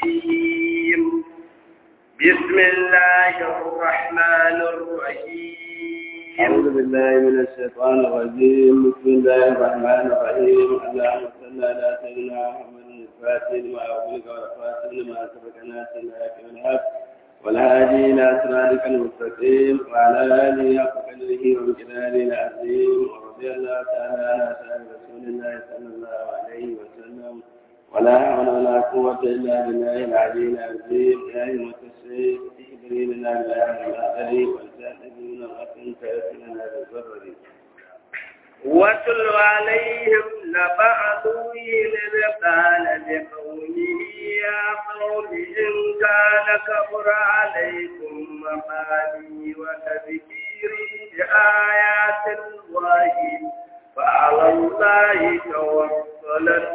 الرجيم بسم الله الرحمن الرحيم أعوذ بالله من الشيطان الرجيم بسم الله الرحمن الرحيم اللهم صل على سيدنا محمد الفاتح لما أغلق والفاتح لما سبق ناس الحق والحق والهادي إلى صراطك المستقيم وعلى آله حق قدره وامتنانه العظيم ورضي الله تعالى عن أصحاب رسول الله صلى الله عليه وسلم ولا حول ولا قوة إلا بالله العلي العظيم يا أيها الشيخ احضري لنا بالله الآخر والتأتي من الأقل فيأتينا بالظهر واتل عليهم نبأ نوح إذ قال لقومه يا قوم إن كان كبر عليكم مقالي وتذكيري بآيات الله فعلى الله توكلت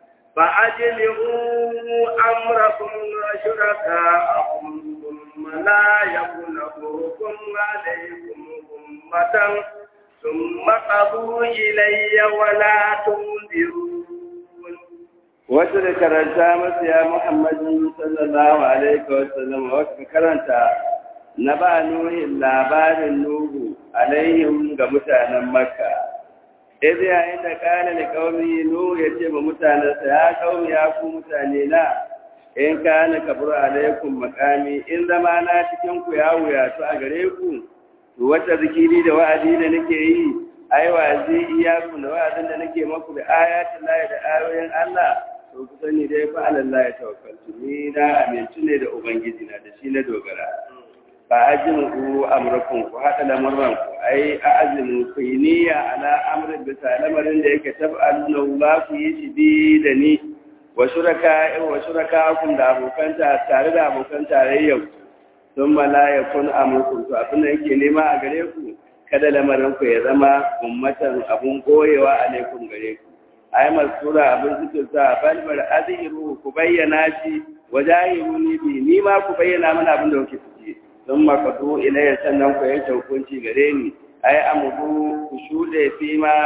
فأجمعوا أمركم وشركاءكم ثم لا يكن أمركم عليكم أمة ثم قضوا إلي ولا تنذرون wasu da karanta masu ya Muhammadu sallallahu alaihi wa sallam wasu da karanta na ba nuhin labarin Nuhu alaihim ga mutanen Makka. Izi yayin da kana da kaumi Nuhu ya ce ma mutanensa ya kaumi ya ku mutane na in kana kabur alaikum makami in zama na cikin ku ya wuya to a gare ku to wata zikiri da wa'azi da nake yi ai wa'azi iyaku da wa'azin da nake maku da ayatin lahi da ayoyin Allah to ku sani dai fa Allah ya tawakkaltu ni na aminci ne da ubangiji na da shi na dogara ba ajin ku amrakum ku hada lamurran ku ai a azimu ku yi niyya ala amrin bisa lamarin da yake tab'aluna ba ku yi shi bi da ni wa shuraka wa shuraka kun da abokan tare da abokan tarayyar sun mala ya kun amurkum to abin da yake nema a gare ku kada lamarin ku ya zama ummatan abun goyewa alaikum gare ku ai masura abin suke sa balbar azhiru ku bayyana shi wajahiru ni bi ni ma ku bayyana mana abin da kuke ciki don makatu ilayya sannan ku yanke hukunci gare ni ai amudu ku shude fi ma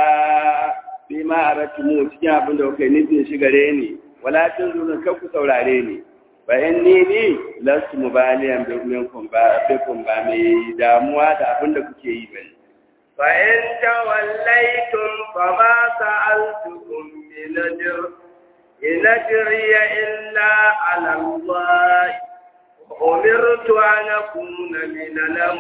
fi ma aratumu cikin abin da kuke nufin shi gare ni wala tunzurun kan ku saurare ni bayan ni ni lasu mubaliyan minkum ba bikum ba mai damuwa da abin da kuke yi bane فإن توليتم فما سألتكم من أجر إن أجري إلا على الله أمرت أن أكون من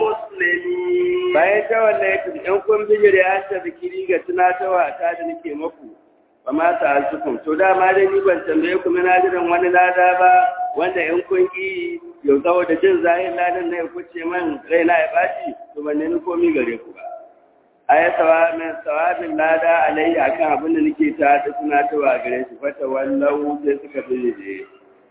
المسلمين bayan tawallaitum in kun bijire an ta zikiri ga tunatarwa ta da nake maku ba ma ta alsukum to dama dai ni ban tambaye ku na jiran wani lada ba wanda in kun ki yau saboda jin zahin ladan na ya kuce man raina ya baci to ban nemi komi gare ku ba aya sawabin sawabin lada alayya akan abin da nake ta da tunatarwa gare shi fata wallahu sai suka bijire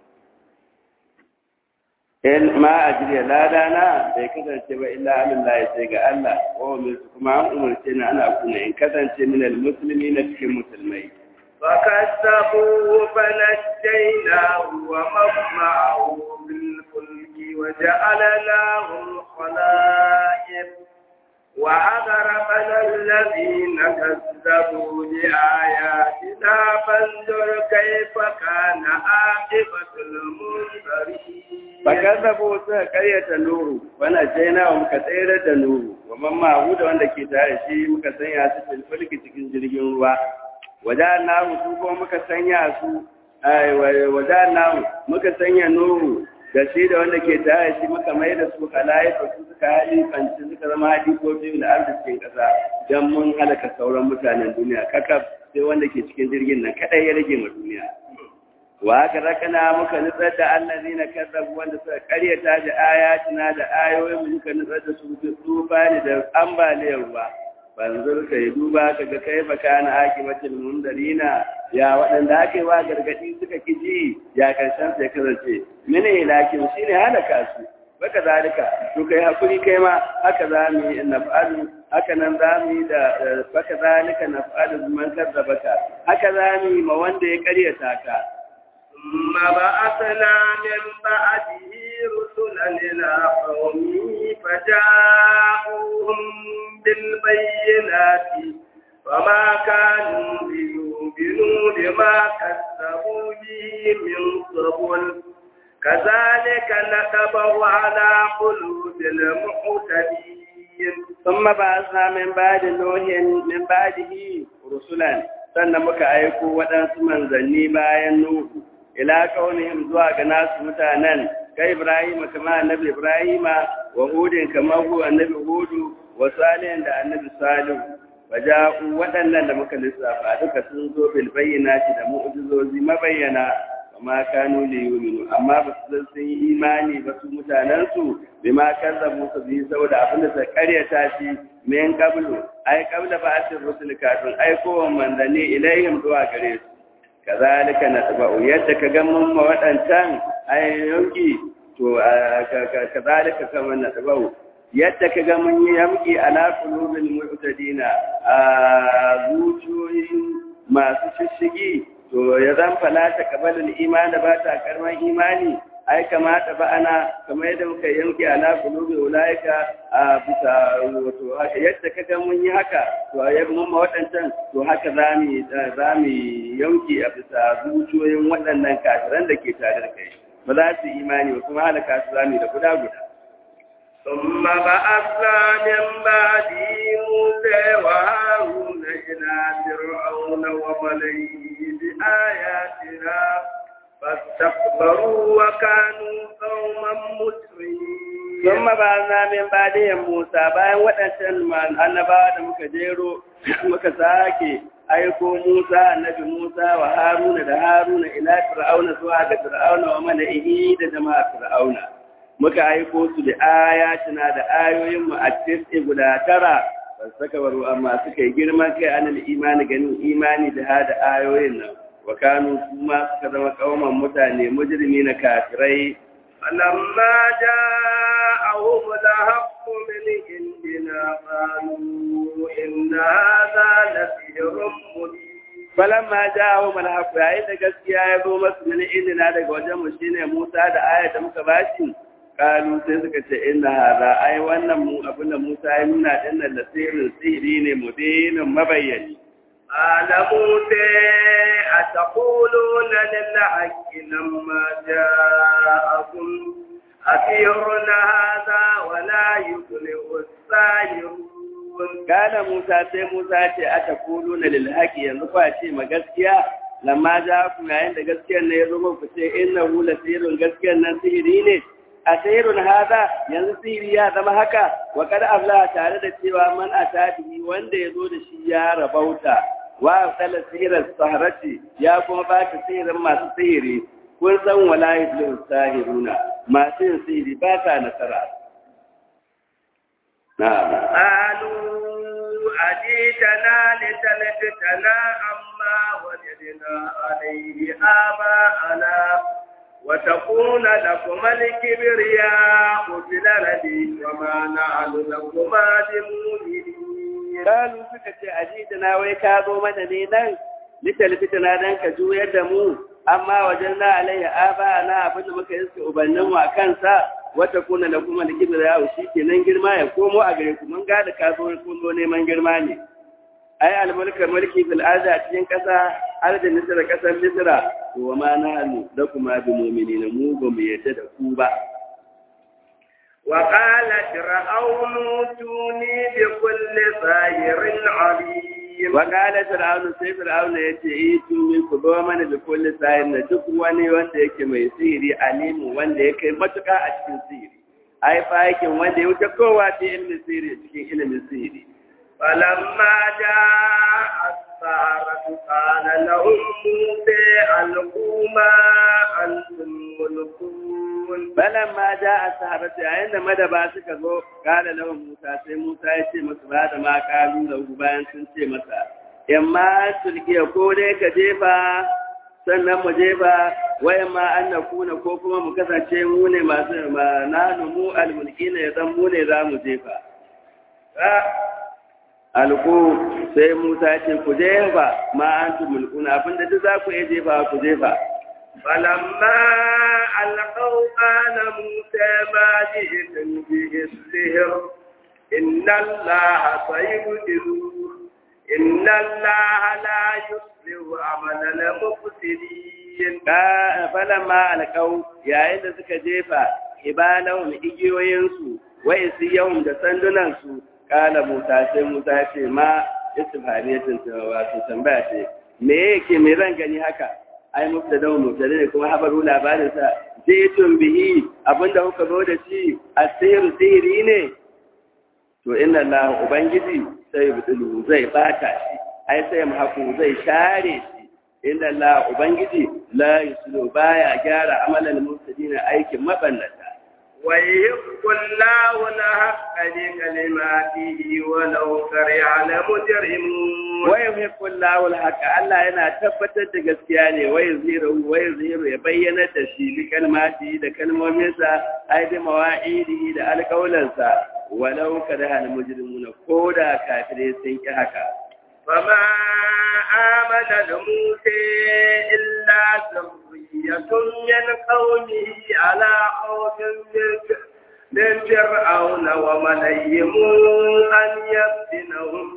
in ma ajriya lada na bai kasance ba illa alillahi sai ga Allah wa umirtu kuma an umarce ni ana kuna in kasance min almuslimi na cikin musulmai فكذبوه فنجيناه ومن معه بالفلك وجعلناهم خلائف وأغرقنا الذين كذبوا بآياتنا فانظر كيف كان عاقبة المنذرين fakazzabu suka karyata nuru wana jaina wa muka tsere da nuru wa mamma da wanda ke tare shi muka sanya su filfilki cikin jirgin ruwa wajen nahu su kuma muka sanya su wajen nahu muka sanya nuru da shi da wanda ke tare shi muka mai da su halaye su suka hali fanci suka zama hadi ko biyu da arzikin kasa don mun halaka sauran mutanen duniya kakaf sai wanda ke cikin jirgin nan kadai ya rage ma duniya wa haka rakana muka nutsar da allazi na kazzabu wanda suka karyata da ayatina da ayoyin mu muka nutsar da su tufani da ambaliyar ruwa banzur ka yi duba ka ga kai baka na akimatul mundarina ya waɗanda aka yi wa gargaɗi suka kiji ya karshen sai kasance mene lakin shi ne halaka su baka zalika to kai hakuri kai ma haka za mu yi naf'alu haka nan za mu yi da baka zalika naf'alu man kazzabaka haka za mu yi ma wanda ya karyata ka ثم بعثنا من بعده رسلا إلى قومه فجاءوهم بالبينات فما كانوا ليؤمنوا بما كذبوا به من قبل كذلك نتبع على قلوب المعتدين ثم بعثنا من بعد نوح من بعده رسلا sannan muka aiko waɗansu manzanni bayan Nuhu ila kaunihim zuwa ga nasu mutanen ka Ibrahim kama annabi Ibrahim wa Hudin kama hu annabi Hudu wa Salihin da annabi Salihu waja'u waɗannan da muka lissafa duka sun zo bil bayyinati da mu'jizozi mabayyana ma kanu li yu'minu amma ba su sun yi imani ba su mutanen su bima kazzabu su bi saboda abin da suka karyata shi min qablu ai qabla ba'athir rusul kafin aikowan manzanni ilaihim zuwa gare su kazalika natba'u yadda ka ga mun ma wadancan ai yanki to kazalika kama natba'u yadda ka ga mun yi yamki ala qulubil mu'tadina a zuciyoyin masu shishigi to ya zan falata kabalin imani ba ta karman imani ai kamata ba ana kamar yadda muka yanke ala kulubi ulaika a bisa wato haka yadda kaga mun yi haka to a yadda mun waɗancan to haka za mu za mu yanke a bisa zuciyoyin waɗannan kafiran da ke tare da kai ba za su imani ba kuma halaka su za mu da guda guda ثم بعثنا من بعده موسى وهارون إلى فرعون وملئه بآياتنا فاستكبروا وكانوا قوما مسرفين ثم بعثنا من بعدهم موسى bayan waɗancan annabawa da muka jero muka sake aiko Musa annabi Musa wa Haruna da Haruna ila Fir'auna zuwa ga Fir'auna wa mala'ihi da jama'a Fir'auna muka aiko su da ayatina da ayoyin mu a cikin guda tara saka baro amma suka yi girman kai anil imani ganin imani da hada ayoyin nan wa kanu kuma suka zama kauman mutane mujrimi na kafirai فلما جاءهم الحق من عندنا قالوا إن هذا لسحر مبين falamma ja'ahum al-haqq yayin da gaskiya ya zo masu min idina daga wajen mu shine Musa da aya da muka bashi kalu sai suka ce inna hada ai wannan mu abin da Musa ya nuna din nan da sirrin sihiri ne mubinin mabayyani قال موسى أتقولون للحق لما جاءكم أسيرنا هذا ولا يفلح الساحرون Gane Musa sai Musa ce aka kulu na lilhaki yanzu kwa ce ma gaskiya lamma ja ku yayin da gaskiyar ne ya zo ku ce inna hu la sirrun gaskiyar nan sihiri ne a sihirun hada yanzu sihiri ya zama haka wa kad afla tare da cewa man atabi wanda ya zo da shi ya rabauta wa tsala sihirar saharati ya kuma ba ta sihirin masu sihiri kun san wala yuflihu sahiruna masu yin sihiri ba ta nasara na'am قالوا أجيتنا لتلفتنا عما وجدنا عليه آباءنا وتكون لكما الكبرياء في الأرض وما نحن لكما بمؤمنين Kalu suka ce ajidana wai ka zo mana ne nan litalfitana dan ka juyar da mu amma wajen na alayya aba na abin da muka iska ubannin mu a kansa wata kuna da kuma da kibir yawo shi kenan girma ya komo a gare ku mun gada ka zo kun zo neman girma ne ai almulkar mulki fil ardi a cikin kasa ardi misra kasar misra to wa ma nahnu da kuma bi mu'minina mu ba mu yadda da ku ba وقال فرعون ائتوني بكل ساحر عليم Wakala Fir'aunu sai Fir'aunu ya ce, "Yi tumi ku zo mana da kulli sahir na duk wani wanda yake mai sihiri alimu wanda ya kai matuƙa a cikin sihiri. Ai fahikin wanda ya wuce kowa ta ilimin sihiri cikin ilimin sihiri. فلما جاء السحرة قال لهم موسى ألقوا ما أنتم ملقون Balan ma ja a sahabata yayin da madaba suka zo kala lawan Musa sai Musa ya ce masu ba da ma kalu da bayan sun ce masa, "In ma sulkiya ko dai ka jefa sannan mu jefa wayan ma an na kuna ko kuma mu kasance mu ne masu ma na mu almulki ne ya zan mu ne za mu jefa." Alku sai Musa ya ce ku jefa ma an tu mulkuna abinda duk za ku iya jefa ku jefa. فلما ألقوا قال موسى ما جئتم به السحر إن الله سيبدله إن الله لا يصلح عمل المفسدين falamma alƙau yayin da suka jefa ibalahum igiyoyinsu wa isiyahum da sandunansu kala Musa sai Musa ce ma istifhamiyatin wato tambaya ce me yake me zan gani haka ai mubtada mubtada ne kuma habaru labarin sa jitun bihi abinda kuka zo da shi asiru sihiri ne to inna Allah ubangiji sai yubdilu zai bata shi ai sai mahaku zai share shi inna Allah ubangiji la yuslu baya gyara amalan mufsidina aikin mabannata ويحق الله الحق بكلماته ولو كره المجرمون ويحق الله الحق Allah yana tabbatar da gaskiya ne wai ziru wai ziru ya bayyana da shi bi kalmati da kalmominsa ai da mawa'idi da alƙawalansa walau karaha al-mujrimuna koda kafirai sun ki haka فما آمن لموسى إلا ذرية من قومه على خوف من فرعون وملئهم أن يفتنهم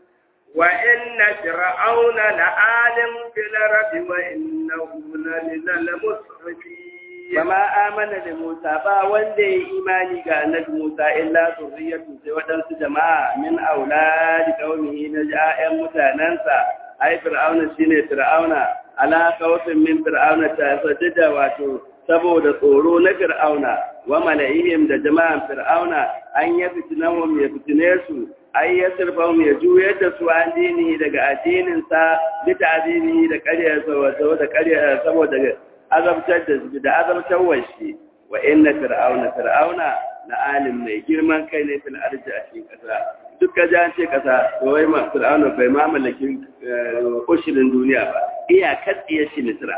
وإن فرعون لعالم في الأرض وإنه لمن المسرفين Kama amana da Musa ba wanda ya imani ga annabi Musa illa zurriyatu sai waɗansu jama'a min auladi qaumihi na ja'an mutanansa ai fir'auna shine fir'auna ala khawfin min fir'auna ta sajada wato saboda tsoro na fir'auna wa mala'ihim da jama'an fir'auna an ya fitinahum ya fitine su ai ya sirfahum ya juyar da su an dini daga addinin sa bi ta'dini da ƙarya saboda ƙarya saboda azabtar da su da azabtar washe wa inna fir'auna fir'auna na alim mai girman kai ne fil arji a cikin kasa duka jan ce kasa to wai ma fir'auna bai ma mallakin ushirin duniya ba iya katsiye shi misra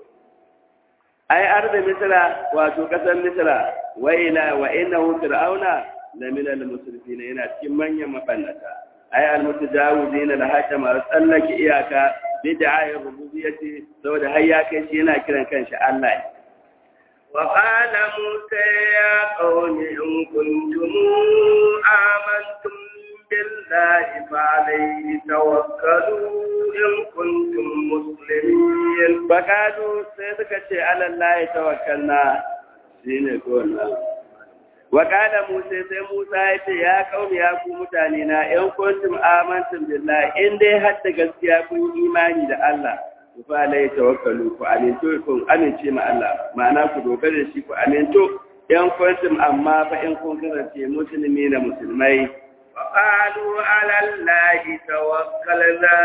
ai arda misra wato kasar misra wa ila wa innahu fir'auna la min al musrifin yana cikin manyan mabannata ai al mutajawizin al hakama tsallake iyaka bid'a'ir rububiyyati saboda har ya kai shi yana kiran kanshi Allah وقال موسى يا قوم إن كنتم آمنتم بالله فعليه توكلوا إن كنتم مسلمين فقالوا سيدك على الله توكلنا shine gona wakala musa sai musa ya ce ya kaumi ya ku mutane na yan kuntum amantum billahi in dai har da gaskiya kun imani da Allah ku fa lai tawakkalu ku aminto ku amince ma Allah ma'ana ku dogara da shi ku aminto yan kuntum amma fa in kun kasance musulmi na musulmai وقالوا على الله توكلنا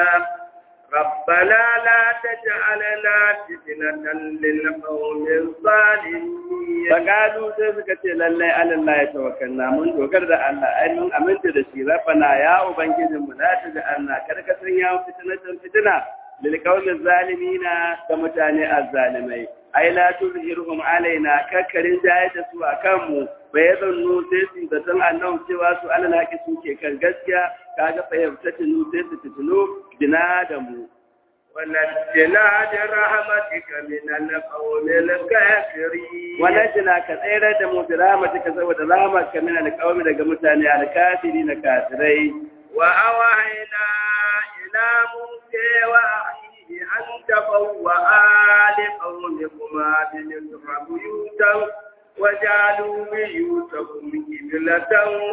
ربنا لا تجعلنا فتنة للقوم الظالمين فقالوا sai suka ce lallai Allah ya tawakkalna mun dogar da Allah ai mun aminta da shi rabbana ya ubangijin mu la taj'alna kada ka sanya mu fitnatan fitina lil qawmi zalimina da mutane azzalimai ai la tuzhirhum alaina kakkarin jayar da su akan mu bai zannu sai su da san annabi cewa su alal haqi suke kan gaskiya kaga fahimta tunu sai su tuno bina da mu ونجنا برحمتك من القوم الكافرين ونجنا كثيرا da mu برحمتك saboda rahmatka min alqawmi daga mutane alkafiri na kafirai wa awhayna ila musa wa akhihi an tabawwa ali qawmikuma bi misra buyutan وجعلوا بيوتكم قبلة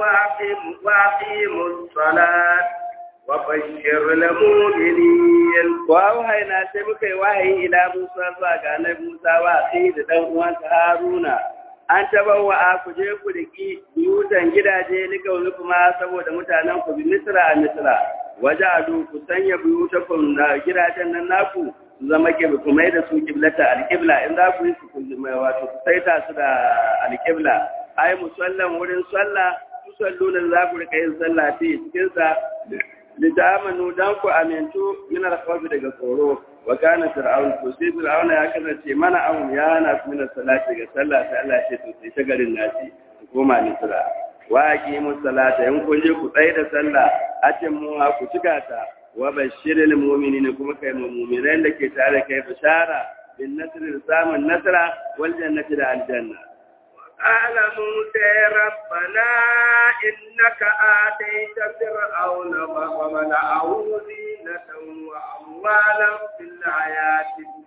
وأقيموا الصلاة وبشر المؤمنين وأوهينا سبك وحي إلى موسى فاقا نبي موسى وأخيه دان uwansa Haruna an tabawa a ku je ku riki biyutan gidaje ni kauni kuma saboda mutanen ku bi Misra a Misra waja'alu ku sanya biyutakum na gidajen nan naku su zama kibla kuma da su kiblata alqibla in za ku yi su kuma wato ku saita su da alqibla ai musallan wurin sallah tusalluna za ku rika yin sallah fi cikin sa litamanu dan ku amintu min al-khawf daga tsoro wa kana fir'aun to sai fir'auna ya kasance mana awun ya na min salati ga sallah sai Allah ya ce to sai ta garin nasi ku koma misra wa aqimu salata in kun je ku tsaya da sallah atin mu ku cika ta wa bashiril mu'minina kuma kai mu'minan da ke tare kai bishara bin nasri samun nasra wal jannati da aljanna قال موسى ربنا إنك آتيت فرعون وملأه زينة وأموالا في الحياة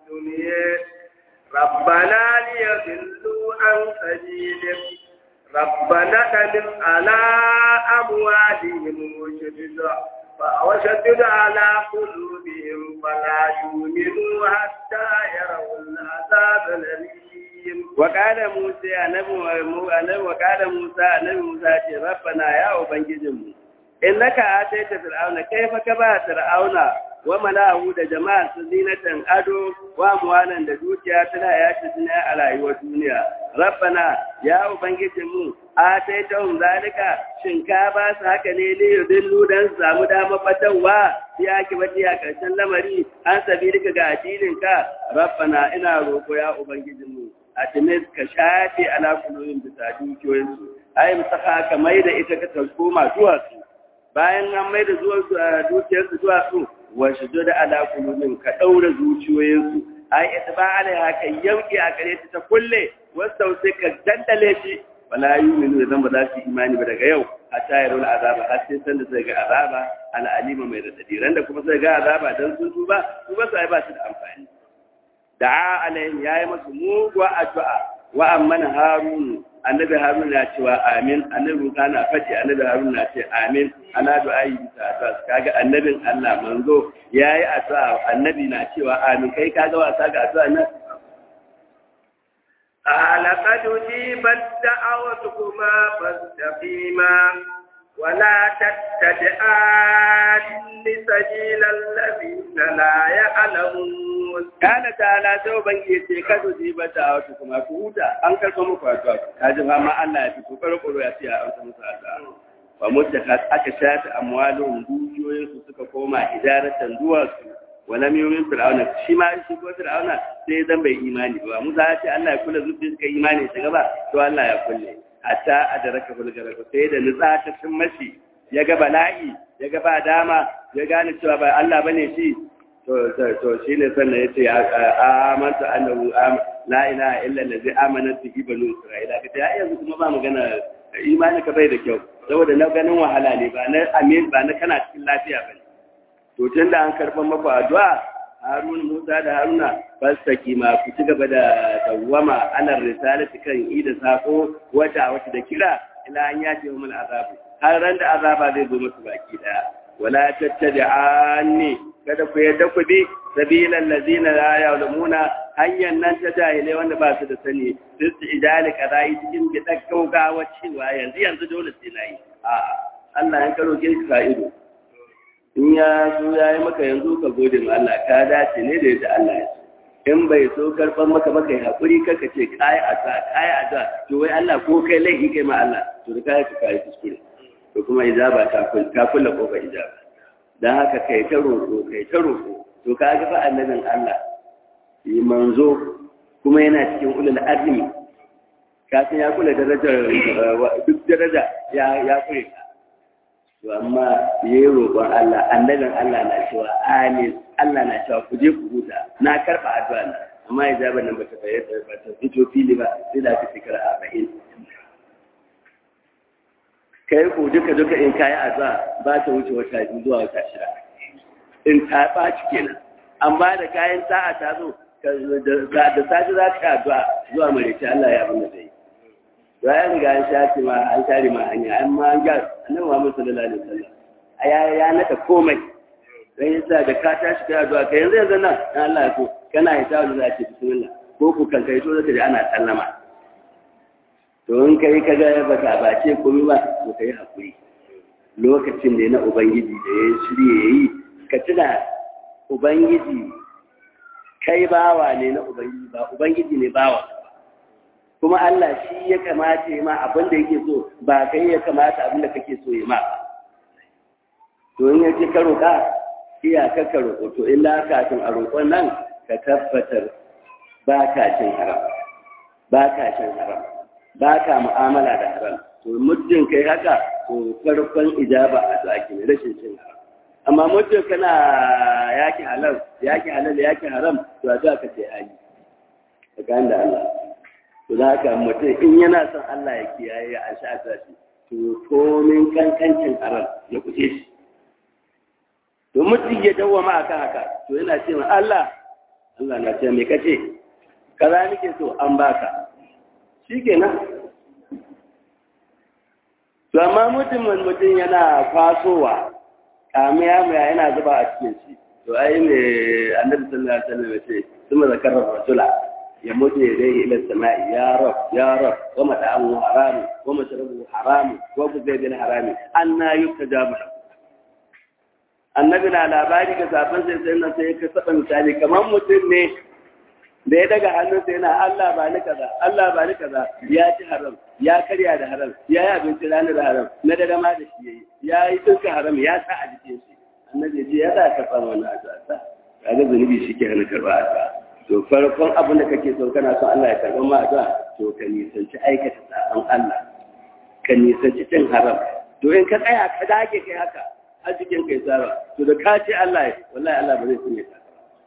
الدنيا ربنا ليضلوا عن سبيلك ربنا تمم على أموالهم وشدد وشدد على قلوبهم فلا يؤمنوا حتى يروا العذاب الأليم وقال موسى annabi وقال موسى annabi Musa ce rabbana ya ubangijinmu innaka ataita fir'auna kaifa ka ba fir'auna wa malahu da jama'a su zinatan ado wa muwanan da dukiya tana ya ci duniya a rayuwar duniya rabbana ya ubangijinmu ataitahum zalika shin ka ba su haka ne ne yudillu dan su samu dama fatawa ya ki bace a karshen lamari an sabirka ga addinin ka rabbana ina roko ya ubangijinmu a timis ka shafe ala kulubin bisa dukiyoyinsu ai musaka ka mai da ita ka koma zuwa su bayan an mai da zuwa dukiyarsu zuwa su wa shido da ala kulubin ka daura zuciyoyinsu ai itba alaiha ka yauki a gare ta ta kulle wasu sai ka dandale shi wala yu'minu idan ba za su imani ba daga yau a tayarul azaba har sai san da sai ga azaba ala alima mai radadi ran da kuma sai ga azaba dan sun tuba su ba sai ba su da amfani da'a alaihim yayi masu muguwa addu'a wa amman harun annabi harun ya cewa amin annabi musa na faɗi annabi harun na ce amin ana du'a'i bisa addu'a kaga annabin Allah manzo yayi addu'a annabi na cewa amin kai kaga wasa ga addu'a nan لقد أجيبت دعوتكما فاستقيما ولا تتبعان سبيل الذين لا يعلمون kana ta'ala sai ubangiji ce ka zo ji bata wata kuma ku huta an karɓa muku addu'a ka ji fama Allah ya fito karkaro ya ce a amsa musu addu'a wa mutta aka shafi amwalun dukiyoyin su suka koma idaratan duwatsu wa lam yu'min fir'auna shi ma shi ko fir'auna sai zan bai imani ba Musa ya ce Allah ya kula zuciya suka imani shi gaba to Allah ya kulle hatta adraka bulgara sai da nutsa ta cin mashi ya ga bala'i ya ga ba dama ya gane cewa ba Allah bane shi to shi ne sannan ya ce amanta annahu la ilaha illa allazi amana bihi banu isra'ila ka ta yanzu kuma ba magana imani ka bai da kyau saboda na ganin wahala ne ba na amin ba na kana cikin lafiya bane to tun da an karban maku addu'a Harun Musa da Haruna fasaki ma ku ci gaba da dawwama anar risalati kan ida sako wata wata da kira ila an yace mu azabu har ran da azaba zai zo musu baki daya wala tattabi'ani kada ku yadda ku bi sabilan lazina la ya'lamuna hanyar nan ta jahilai wanda ba su da sani duk su idali kadai cikin gidan gaugawa cewa yanzu yanzu dole sai nayi a Allah ya karo ke ka ido in ya so ya yi maka yanzu ka gode ma Allah ka dace ne da yadda Allah ya so in bai so karban maka maka yi hakuri kaka ce kai a sa kai a sa to wai Allah ko kai laifi kai ma Allah to da kai ka kai kuskure to kuma ijaba ta kulla kofar ijaba don haka kai ta roƙo kai ta roƙo to ka ga fa annabin Allah yi manzo kuma yana cikin ulul azmi ka san ya kula darajar duk daraja ya ya kure ka to amma yayi roƙon Allah annabin Allah na cewa amin Allah na cewa ku je ku huta na karba addu'a na amma ijaba nan bata bayyana ba ta fito fili ba sai da ta shekara 40 kai ko duka duka in kayi addu'a ba ta wuce wata biyu zuwa wata shida in ta ɓaci kenan amma da kayan sa'a ta zo da sati za ka addu'a zuwa marece Allah ya abin da zai ya ya riga an shafi ma an share ma hanya an ma an gyara annabi Muhammad sallallahu alaihi wasallam ya ya naka komai dan yasa da ka tashi kai addu'a kai yanzu yanzu nan dan Allah ya so kana yi tawo za ce bismillah ko ku kan kai to zaka ji ana sallama to in kai ka ga ba ka bace komai ba to kai hakuri lokacin da na ubangiji da ya shirye yayi ka tuna ubangiji kai bawa ne na ubangiji ba ubangiji ne bawa kuma Allah shi ya kamata ya ma abin da yake so ba kai ya kamata abin da kake so ya ma to in yake ka roƙa iyaka ka roƙo to illa kafin a roƙon nan ka tabbatar ba ka cin haram ba ka cin haram ba ka mu'amala da haram to muddin kai haka to farkon ijaba a zaki ne rashin cin haram amma muddin kana yaki halal yaki halal yaki haram to a za ka ce hali tsakanin da Allah to da haka mutum in yana son Allah ya kiyaye ya sha ta shi to komin kankancin haram ya kuce shi to mutum ya dawwama akan haka to yana ce ma Allah Allah na ce me kace kaza nake so an baka shikenan to amma mutumin mutum yana fasowa kamiya mai yana zuba a cikin shi to ai ne annabi sallallahu alaihi wasallam ya ce kuma zakarar rasula ya mutu ya dai ila sama'i ya rab ya rab wa mata'amu haramu wa mashrabu haramu wa buzai bil harami anna yustajabu annabi na labari ga zafin sai sai nan sai ka saba misali kamar mutum ne da ya daga hannun sai yana Allah ba ni kaza Allah ba ni kaza ya ci haram ya karya da haram ya yi abinci ranar da haram na da dama da shi yayi ya yi tsinka haram ya sa a jikin shi annabi ya ce ya za ka fara wannan addu'a kaga zunubi shi ke hana karba addu'a to farkon abin da kake so kana son Allah ya karɓa ma addu'a to ka nisanci aikata sabon Allah ka nisanci cin haram to in ka tsaya ka dage kai haka har jikin kai tsara to da ka ce Allah ya wallahi Allah ba zai tsinye ka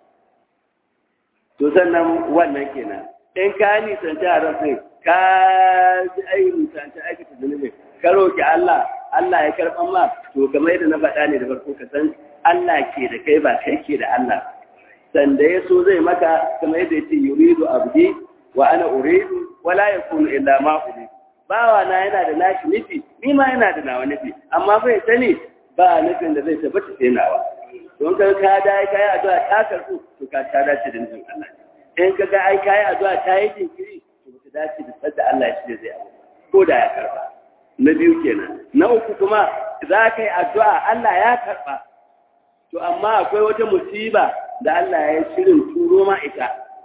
to sannan wannan kenan in ka nisanci haram sai ka ji ai nisanci aikata zunubi ka roki Allah Allah ya karɓa ma to kamar yadda na faɗa ne da farko ka san Allah ke da kai ba kai ke da Allah sanda ya so zai maka kamar yadda ya ce yuridu abdi wa ana uridu wala yakunu illa ma uridu bawa na yana da nashi nufi ni ma yana da nawa nufi amma bai sani ba nufin da zai tabbata sai nawa don ka ka da kai addu'a ta karbu to ka ta dace da nufin Allah in ka ga ai kai addu'a ta yi jinkiri to ta dace da sadda Allah ya shirye zai abu ko da ya karba na biyu kenan na uku kuma za ka yi addu'a Allah ya karba to amma akwai wata musiba da Allah ya shirin turo ma ita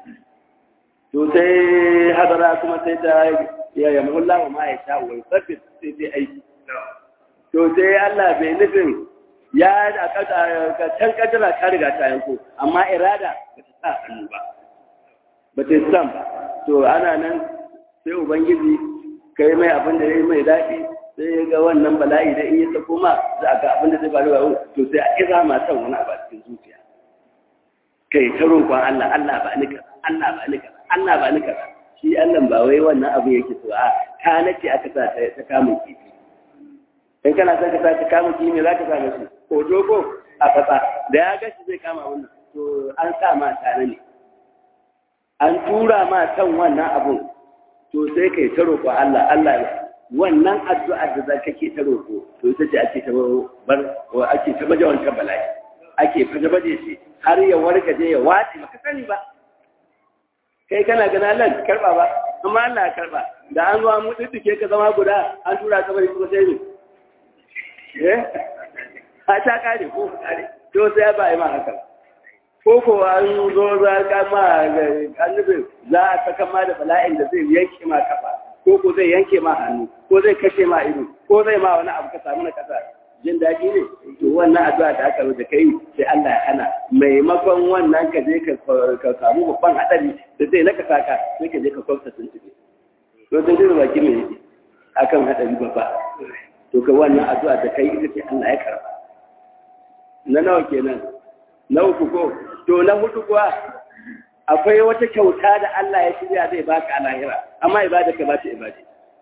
to sai hadara kuma sai ta ya yi mahullah wa ma ya sha wa sabbin sai sai aiki to sai Allah bai nufin ya da ka can kadara ta riga ta yanko amma irada ba ta sa hannu ba ba ta san ba to ana nan sai ubangiji kai mai abin da ya mai daɗi sai ya ga wannan bala'i da in ya sako ma za a ga abin da zai faru ba to sai a kira ma san wani abu a cikin zuciya kai ta roƙon Allah Allah ba ni kaza Allah ba ni kaza Allah ba ni kaza shi Allah ba wai wannan abu yake so a ta nace aka sa ta ta kama kifi in kana son ka sa ta kama kifi me zaka sa mashi ko dogo a fasa da ya ga shi zai kama wannan to an sa ma tare ne an tura ma san wannan abun to sai kai ta roƙo Allah Allah wannan addu'ar da za kake ta roƙo to ita ce ake ta bar ake ta baje wancan bala'i ake faje baje shi har ya wargaje ya wace baka sani ba kai kana gana Allah karba ba amma Allah ya karba da an zo an mutuke ka zama guda an tura ka bari kuma sai ne eh a ta kare ko kare to sai ba yi ma haka ko ko an zo za ka ma annabi za a saka ma da bala'in da zai yanke ma kafa ko ko zai yanke ma hannu ko zai kashe ma ido ko zai ma wani abu ka samu na kasa jin daɗi ne to wannan addu'a da aka da kai sai Allah ya hana maimakon wannan ka je ka samu babban hadari da zai naka saka sai ka je ka kwafta sun tafi to sun jira baki mai yake akan hadari babba to ka wannan addu'a da kai ita ce Allah ya karba na nawa kenan na uku ko to na hudu kuwa akwai wata kyauta da Allah ya shirya zai baka a lahira amma ibada ka ba ta ibada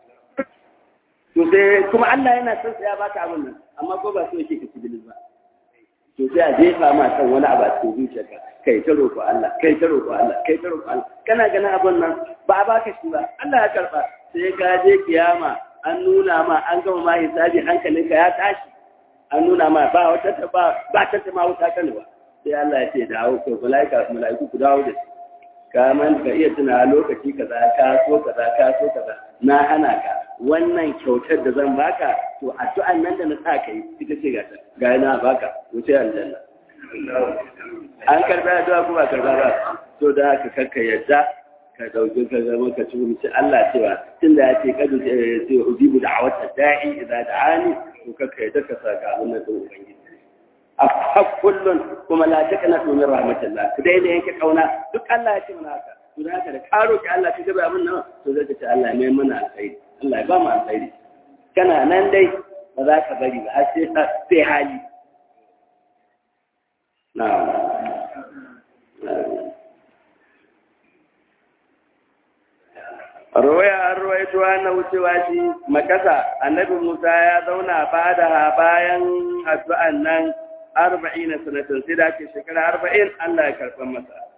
to sai kuma Allah yana son ya baka abin nan amma ko ba so yake ka cibilis ba to sai a jefa ma san wani abu a cikin zuciyarka kai ta roƙo Allah kai ta roƙo Allah kai ta roƙo Allah kana ganin abin nan ba a baka shi ba Allah ya karba sai ka je kiyama an nuna ma an gama ma hisabi hankalinka ya tashi an nuna ma ba wata ta ba ba ta ma wuta kan ba sai Allah ya ce dawo ko malaika malaiku ku dawo da shi ka man ka iya tuna lokaci kaza ka so kaza ka so kaza na hana ka wannan kyautar da zan baka to addu'an nan da na sa kai ita ce gata ga na baka wuce aljanna an karba addu'a ko ba karba ba to da haka karka yadda ka dauki ka zama ka ci mutum Allah cewa tunda ya ce kadu sai ujibu da'awata da'i idza da'ani to karka yadda ka saka abin nan din ubangiji a kullun kuma la takana min rahmatillah ku dai da yanke kauna duk Allah ya ce mana haka to da haka da karo ki Allah ki gaba abin nan to zai ce Allah ne mana alkhairi Allah ya ba mu alkhairi kana nan dai ba za ka bari ba har sai sai hali Rawaya an ruwaito na wucewa shi makasa annabi Musa ya zauna ba da bayan addu'an nan arba'in sanatan sai da ake shekara arba'in Allah ya karɓar masa.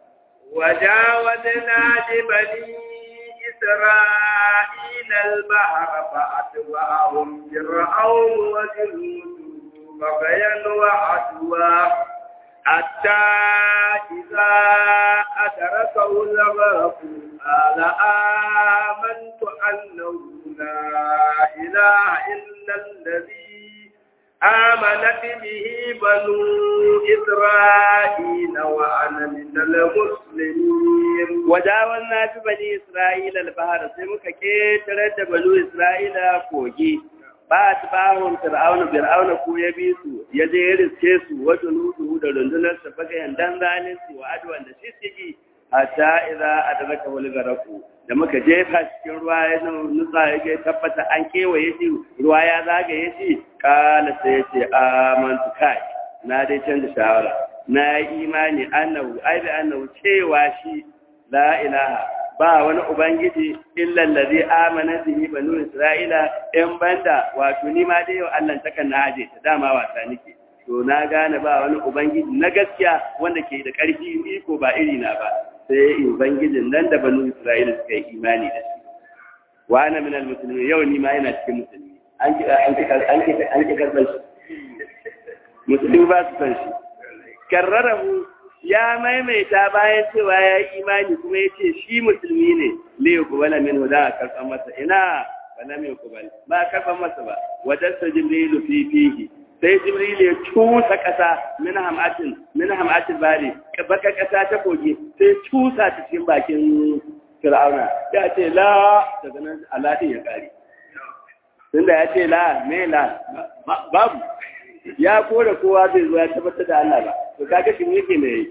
وجاوزنا ببني إسرائيل البحر فأتبعهم فرعون وجنوده بغيا وعدوا حتى إذا أدركه الغرق قال آمنت أنه لا إله إلا الذي آمنت به بنو إسرائيل وأنا من المسلمين وجاوزنا في بني إسرائيل البحر سيمك كيتر بنو إسرائيل كوجي ba ta bahun fir'auna fir'auna ko ya bi su ya je ya riske su wajen nudu da rundunar sa faga yandan zalunci wa adwan da shi sigi hatta idza adraka wal garaku da muka jefa cikin ruwa ya nutsa ya ga tabbata an kewaye shi ruwa ya zagaye shi kala sai ya ce amantu kai na dai canza shawara na yi imani annahu ai bi annahu cewa shi la ilaha ba wani ubangiji illa allazi amana bihi banu isra'ila in banda wato ni ma dai yau Allah ta kan naje ta dama wasa nake to na gane ba wani ubangiji na gaskiya wanda ke da karfi iko ba iri na ba sai ubangijin nan da banu isra'ila suka yi imani da shi wa ana min almuslimin yau ni ma ina cikin musulmi an ki an ki an ki an ki karban shi musulmi ba su san shi karrarahu ya maimaita bayan cewa ya yi imani kuma ya ce shi musulmi ne liyu kubala min huda a karɓar masa ina bala mai kubal ba a karɓar masa ba wadarsa jibrilu fi fihi sai jibrilu ya cusa ƙasa min hamatin min hamatin bari baka ƙasa ta kogi sai cusa ta cikin bakin fir'auna ya ce la daga nan alatin ya ƙare tunda ya ce la me la babu ya kore kowa zai zo ya tabbatar da Allah ba to kaga shi yake ne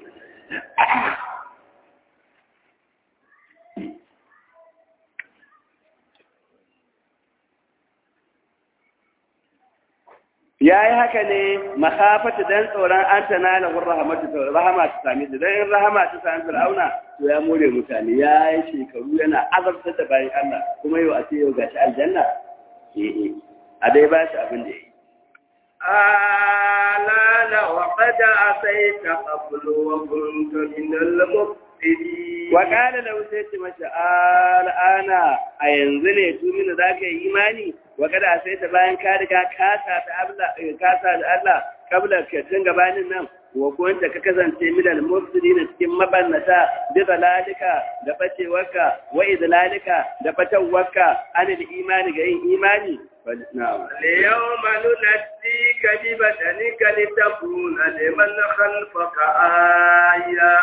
ya yi haka ne makafata dan tsoron an ta nala wurin rahamatu ta rahama ta sami da dan rahama ta sami fir'auna to ya more mutane ya yi shekaru yana azabtar da bayan Allah kuma yau a ce yau gashi aljanna eh eh a dai ba shi abin da ya yi آلان وقد عصيت قبل وكنت من المفسدين وقال له سيت مشى الآن أينزل يتومن ذاك إيماني وقد عصيت bayan ka riga kasa ta Allah kasa da Allah kabla ka tun gabanin nan wa kunta ka kasance min al-mufsidin cikin mabannata bi zalalika da bacewarka wa idlalika da batawarka anil imani ga yin imani na'am اليوم ننجيك ببدنك لتكون لمن خلفك آية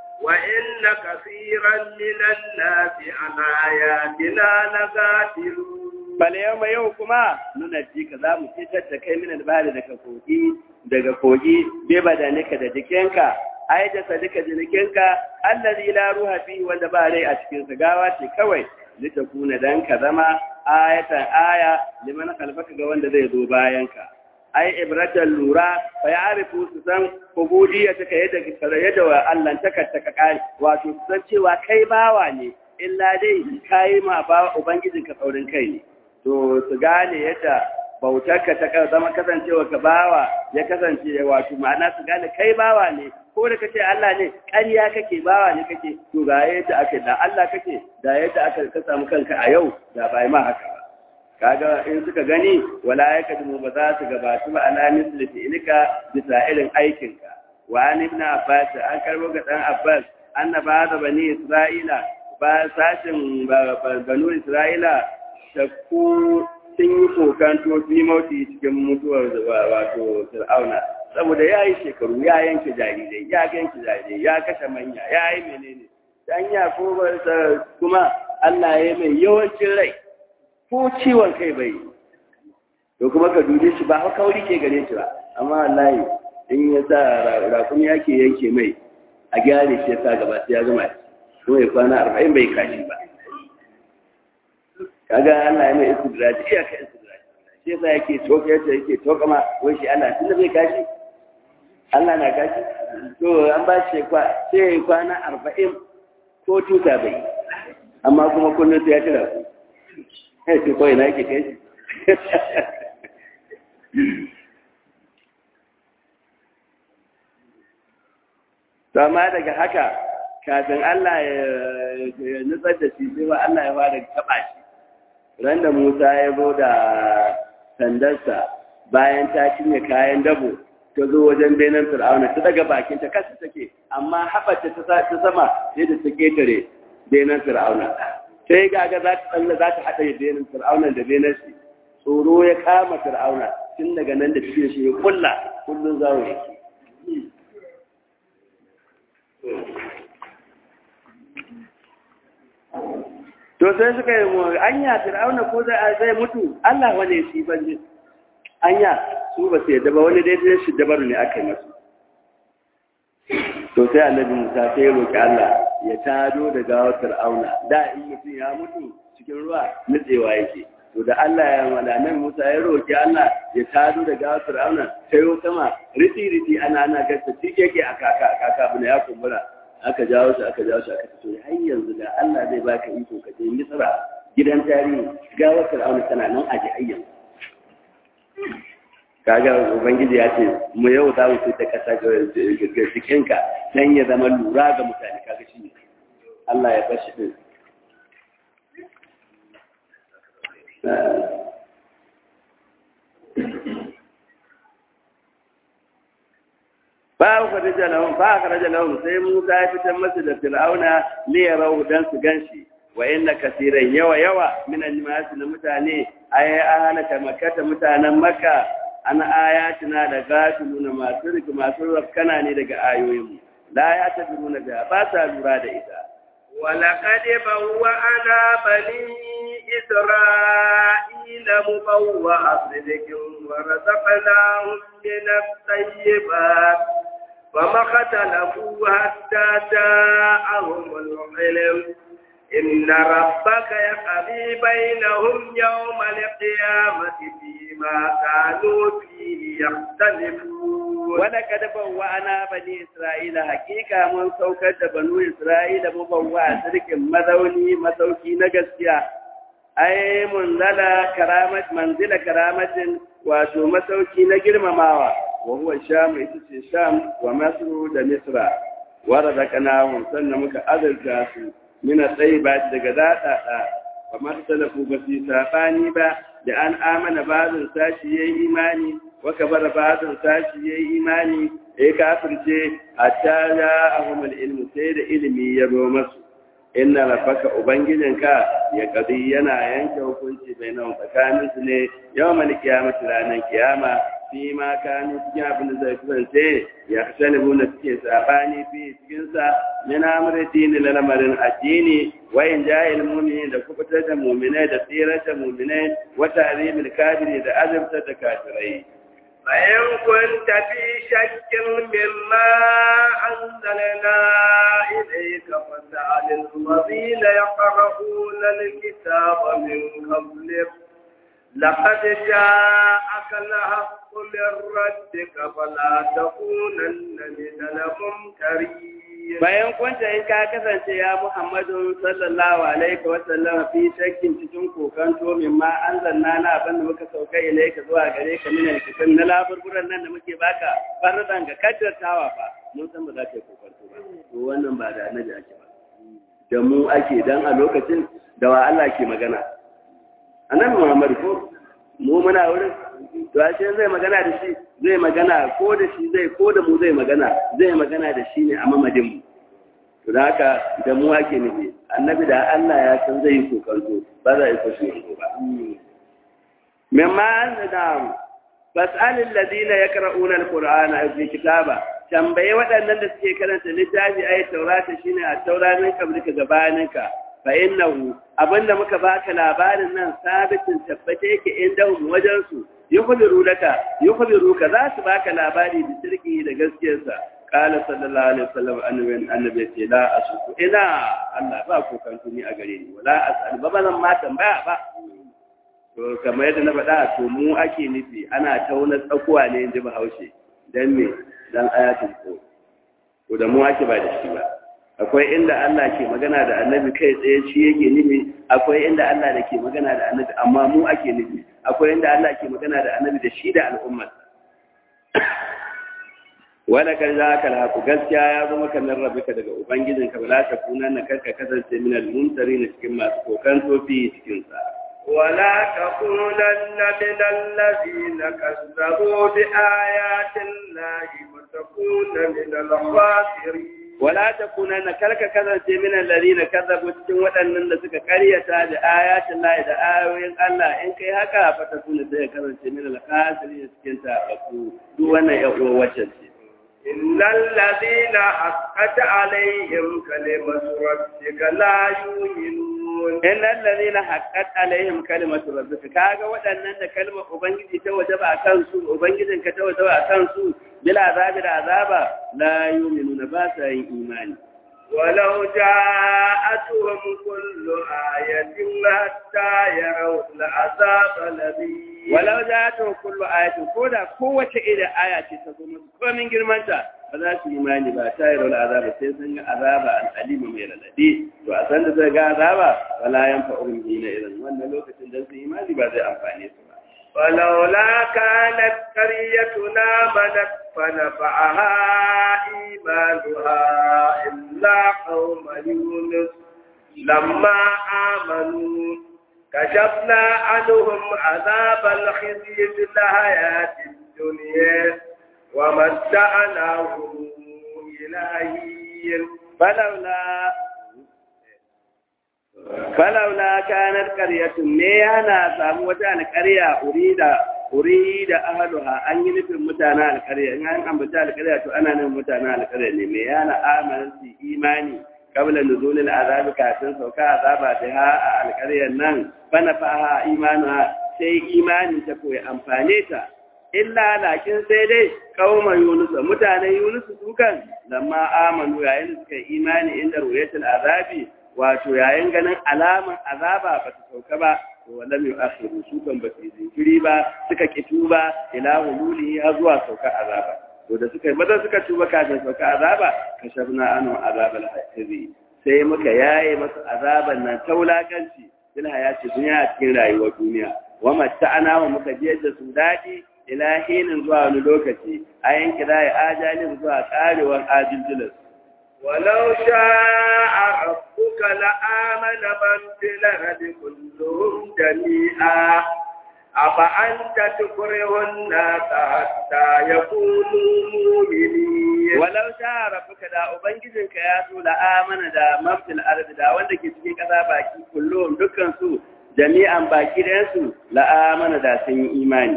وإن كثيرا من الناس عن آياتنا لغافلون bal yau yau kuma nuna ji ka za mu fitar da kai min albari daga kogi daga kogi be badanika da jikinka ai da sadika jikinka allazi la ruha fi wanda ba rai a cikin sa gawa ce kawai litakuna dan ka zama ayatan aya liman khalfaka ga wanda zai zo bayan ka ai ibratan lura fa ya'rifu su san ubudiyya ta yadda ka yadda wa Allah ta ka ta kai wato su san cewa kai bawa ne illa dai kai ma ba ubangijinka tsaurin kai ne to su gane yadda bautarka ta zama kasancewa ka bawa ya kasance wato ma'ana su gane kai bawa ne ko da kace Allah ne ƙarya kake bawa ne kake to ga yadda ake da Allah kake da yadda aka ka samu kanka a yau da bai ma haka ba kaga in suka gani wala yakadimu ba za su gabatu ba ala misli fi'lika bisa irin aikinka wa an ibn abbas an karbo ga dan abbas annaba da bani isra'ila ba sashin banu isra'ila shakku sun yi kokanto fi mauti cikin mutuwar wato fir'auna saboda ya yi shekaru ya yanke jarirai ya yanke jarirai ya kashe manya ya yi menene dan ya kuma Allah ya mai yawancin rai ko ciwon kai bai to kuma ka dube shi ba haka kauri ke gare shi ba amma wallahi in ya sa rakumi yake yanke mai a gyare shi ya sa gaba sai ya gama kuma ya kwana arba'in bai kashi ba kaga Allah ya mai istidraji iya ka istidraji shi yasa yake toka yace yake toka ma wai shi Allah tunda bai kashi Allah na kashi to an ba shi kwa sai kwana 40 ko tuta bai amma kuma kullum sai ya tira ku sai ko ina yake kai to amma daga haka kafin Allah ya nutsar da shi sai ba Allah ya fara taba shi ran da Musa ya zo da sandarsa bayan ta cinye kayan dabo ta zo wajen benin fir'auna ta daga bakin ta kasa take amma haɓata ta sama sai da ta ketare benin fir'auna sai gaga za ta tsalla za ta haɗa benin fir'auna da benin shi tsoro ya kama fir'auna tun daga nan da tafiya shi ya kulla kullum zawo yake to sai suka yi mu anya fir'auna ko zai mutu Allah wane shi ban anya su ba su yadda ba wani daidai shi dabaru ne aka yi masu to sai annabi musa sai ya roƙi Allah ya tado da gawar fir'auna da in mutum ya mutu cikin ruwa nutsewa yake to da Allah ya mala nan musa ya roƙi Allah ya tado da gawar fir'auna sai yo sama riti riti ana ana gasta tikeke a kaka a kaka bune ya kumbura aka jawo shi aka jawo shi aka fito har yanzu da Allah zai baka iko ka je Misra gidan tarihi gawar fir'auna tana nan a jihayyan kaga ubangiji ya ce mu yau za mu fita kasa ga jikinka dan ya zama lura ga mutane kaga shi ne Allah ya bashi din ba ku da jalawun ba ka da jalawun sai Musa ya fitar masa da Fir'auna li yarau dan su ganshi wa inna kasiran yawa yawa min al-nas na mutane ay ahlaka makkata mutanen makka ana ayatina da gafiluna masu riki masu rafkana ne daga ayoyinmu la ya tabiruna da ba sa lura da ita ولقد بوأنا بني إسرائيل مبوأ صدق ورزقناهم من الطيبات فما اختلفوا حتى جاءهم العلم إن ربك يقضي بينهم يوم القيامة فيما كانوا فيه يختلفون ولقد بوأنا بني إسرائيل حقيقة من سوكة بنو إسرائيل مبوأ سرك مذوني مسوكي نجسيا أي منزل كرامة منزل كرامة wato masauki na girmamawa wa huwa sham ita ce sham wa masru da misra wa razaqnahum sannan muka azurta su mina tsayi ba daga daɗaɗa ba masu talafu ba su saɓani ba da an amana bazin sashi ya yi imani waka bara bazin sashi ya yi imani ya yi kafirce a ta ya ahumar ilmu sai da ilimi ya zo masu inna rafaka ubangijinka ya kadi yana yanke hukunci bai nan tsakanin su ne yau mani kiyamata ranar kiyama fi ma kanu cikin abin da zai kasance ya kasance na suke sabani fi cikinsa yana amurati ne na lamarin addini wayan jahil mumini da kubutar da muminai da tsirar da muminai wata alimul kafiri da azabtar da kafirai فإن كنت في شك مما أنزلنا إليك فاسأل الذين يقرؤون الكتاب من قبلك لقد جاءك الحق من ربك فلا تكونن من الممترين bayan kwanta in ka kasance ya Muhammadu sallallahu alaihi wa sallam fi shakkin cikin kokanto min ma an zanna na abin da muka sauka ilaika zuwa gare ka min alkitab na laburburan nan da muke baka fardan ga kaddartawa fa mun san ba za ka yi kokanto ba to wannan ba da annabi ake ba da mu ake dan a lokacin da wa Allah ke magana annabi Muhammad ko mu muna wurin to ashe zai magana da shi zai magana ko da shi zai ko da mu zai magana zai magana da shi ne a mamadin mu to da haka da mu ake nufi annabi da Allah ya san zai yi kokarto ba za a yi kashi yanzu ba mimma anzada fas'alil ladina yaqra'una alqur'ana fi kitaba tambaye waɗannan da suke karanta littafi ayi taurata shine a tauranin kabrika gabaninka fa innahu abinda muka baka labarin nan sabitin tabbate yake inda wajen su yukhbiru laka yukhbiruka za su baka labari da sirki da gaskiyarsa qala sallallahu alaihi wasallam annabi annabi ce la asuku ina Allah ba ku kan tuni a gare ni wala asal ba bazan ma tambaya ba to kamar yadda na faɗa to mu ake nufi ana tauna tsakuwa ne inji Bahaushe dan me dan ayatul ko to da mu ake ba da shi ba akwai inda Allah ke magana da annabi kai tsaye shi yake nufi akwai inda Allah da ke magana da annabi amma mu ake nufi akwai inda Allah ke magana da annabi da shi da al'ummar wala kan za ka laku gaskiya ya zama kamar rabika daga ubangijin ka bala ta kuna na karka kasance min al-mumtari na cikin masu kokan tofi cikin sa ولا تكونن من الذين كذبوا بآيات الله وتكون من الخاسرين wala ta kuna na karka kasance min alladhina kazzabu cikin waɗannan da suka karyata da ayatin Allah da ayoyin Allah in kai haka fa ta kuna sai kasance min al-khasirin cikin ta ku duk wannan ya uwa wacce ce إن الذين حقت عليهم كلمة ربك لا يؤمنون in alladhina haqqat alaihim kalimatu rabbika kaga waɗannan da kalmar ubangiji ta wajaba akan su ubangijin ka ta wajaba akan su bila azabi da azaba la yu'minuna ba sa yin imani ولو جاءتهم كل آية حتى يروا العذاب الذي walau ja'atuhum kullu ayatin koda kowace irin aya ce ta zo musu komin girmanta ba za su imani ba ta yarda azaba sai sun ga azaba al-alima mai radadi to a san da zai ga azaba wala yanfa'uhum hina idan wannan lokacin da su imani ba zai amfane su ba فلولا كانت قريتنا منت فنفعها إيمانها إلا قوم يونس لما آمنوا كشفنا عنهم عذاب الخزي في الحياة الدنيا ومتعناهم إلى حين falaula falaula kanat qaryatun me yana samu wata alƙarya urida urida ahluha an yi nufin mutanen alƙarya in an ambata alƙarya to ana nufin mutanen alƙarya ne me yana amanan su imani qabla nuzulil azab kafin sauka azaba biha a alƙaryar nan bana faha imanuha sai imani ta koyi amfane ta illa lakin sai dai kauma yunus mutanen yunus dukan lamma amanu yayin da suka yi imani inda ruyatul azabi wato yayin ganin alaman azaba ba ta sauka ba to walam yu'akhiru su kan ba su jinkiri ba suka kitu ba ila hululi har zuwa sauka azaba to da suka maza suka tuba kafin sauka azaba kashafna anu azabal hasiri sai muka yaye masu azaban nan ta wulakanci bil hayati duniya a cikin rayuwar duniya wa matta'ana wa muka jiyar da su daɗi ila hinin zuwa wani lokaci a yanki da ya ajalin zuwa karewar ajiljilis. ولو شاء ربك لآمن من في الأرض كلهم جميعا أفأنت تكره الناس حتى يكونوا مؤمنين Walau sha rabbuka da Ubangijinka ya so da amana da mafil arzi da wanda ke cikin ƙasa baki kullum dukkan su jami'an baki ɗayansu la'amana da sun yi imani.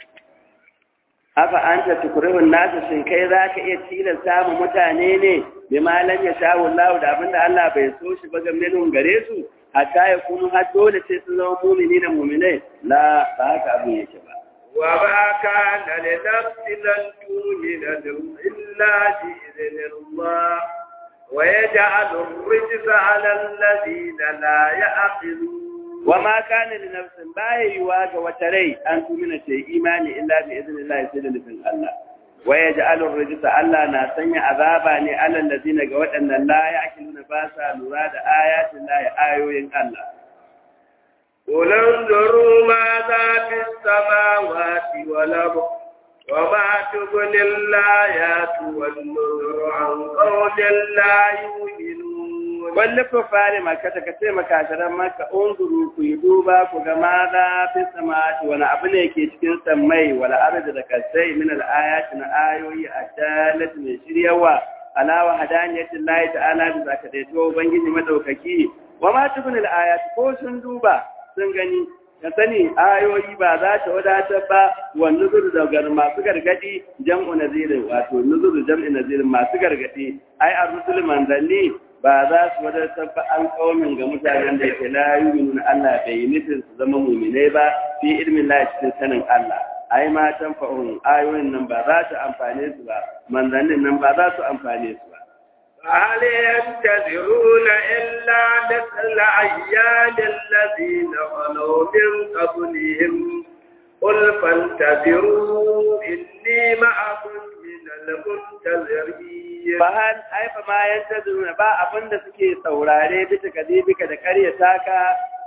Afa an ta tukurihun nasu shin kai za ka iya tilasta mu mutane ne bi malam ya sha wallahu da abinda Allah bai so shi ba game nun gare su hatta ya kunu har dole sai sun zama mumini da muminai la ba haka abin yake ba. وما كان لنفس أن تؤمن إلا بإذن الله ويجعل الرجس على الذين لا يعقلون wa ma kana li nafsin baya yiwa ga wata rai an tumina ta yi imani illa bi idnillahi sai da nufin Allah wa yaj'alu ar-rijsa Allah na sanya azaba ne alal ladina ga waɗannan la ya'qiluna ba sa lura da ayatin lahi ayoyin Allah قل انظروا ماذا في السماوات والأرض وما تغني الآيات والنذر عن قوم لا يؤمنون Wanda ku fare maka ta kace makasharan maka unzuru ku yi duba ku ga maza fi samawati wani abu ne ke cikin sammai wala arda da kasai min al-ayati na ayoyi adalat mai shiryawa ala wa hadaniyatin lahi ta'ala da zaka dai to ubangiji madaukaki wa ma tukun al-ayat ko sun duba sun gani ka sani ayoyi ba za ta wadatar ba wa nuzur da masu gargadi jam'u nazirin wato nuzur jam'i nazirin masu gargadi ai ar-rusul manzanni ba za su wadatar ba an kaumin ga mutanen da yake la yu'minuna Allah bai nufin su zama mu'minai ba fi ilmin Allah cikin sanin Allah ai ma tanfa'un ayoyin nan ba za ta amfane su ba manzannin nan ba za su amfane su ba هل ينتظرون إلا مثل أيام الذين خلوا من قبلهم قل فانتظروا إني معكم من المنتظرين Bahan aifa ma yanta ba abin da suke saurare bisa kadibika da karyata ka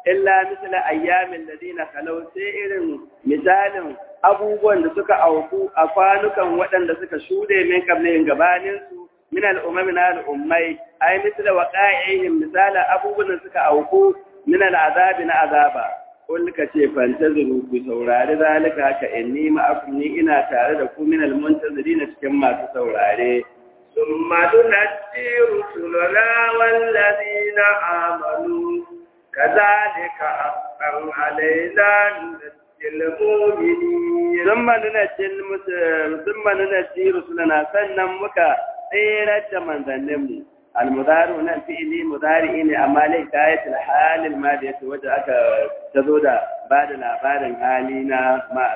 illa misla ayyamin ladina kalau sai irin misalin abubuwan da suka auku a kwanukan waɗanda suka shuɗe min kablin gabanin su min al'umami na al'ummai ai misla waqa'ihim misalan abubuwan da suka auku min al'azabi na azaba kul ka ce fantaziru ku saurari zalika haka inni ma'akum ni ina tare da ku min al-muntazirin cikin masu saurare ثم ننجي رسلنا والذين آمنوا كذلك حقا علينا ننجي المؤمنين ثم ننجي ثم ننجي رسلنا sannan muka tsere da manzanninmu almudaru nan fi'ili mudari ne amma lai kayat alhal almadi yace wanda aka tazo da ba da labarin hali na